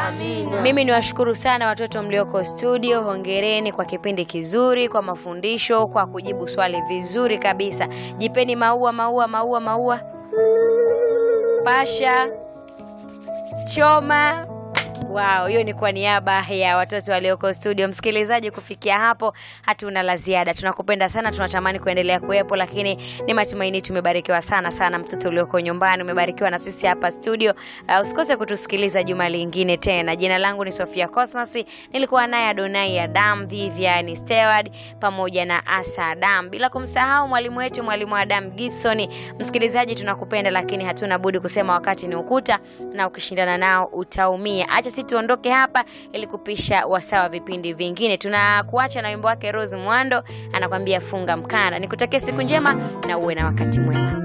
Amina. Mimi niwashukuru sana watoto mlioko studio, hongereni kwa kipindi kizuri, kwa mafundisho, kwa kujibu swali vizuri kabisa. Jipeni maua, maua, maua, maua. Pasha, choma. Wow, hiyo ni kwa niaba ya watoto walioko studio. Msikilizaji, kufikia hapo hatuna la ziada. Tunakupenda sana, tunatamani kuendelea kuwepo, lakini ni matumaini tumebarikiwa sana sana. Mtoto ulioko nyumbani umebarikiwa na sisi hapa studio. Uh, usikose kutusikiliza juma lingine tena. Jina langu ni Sofia Cosmas, nilikuwa naye Adonai Adam, Vivian Steward pamoja na Asa Adam, bila kumsahau mwalimu wetu mwalimu Adam Gibson. Msikilizaji, tunakupenda lakini hatuna budi kusema wakati ni ukuta, na ukishindana nao utaumia. Acha sisi tuondoke hapa ili kupisha wasawa vipindi vingine. Tunakuacha na wimbo wake Rose Mwando anakwambia funga mkanda. Nikutakia siku njema na uwe na wakati mwema.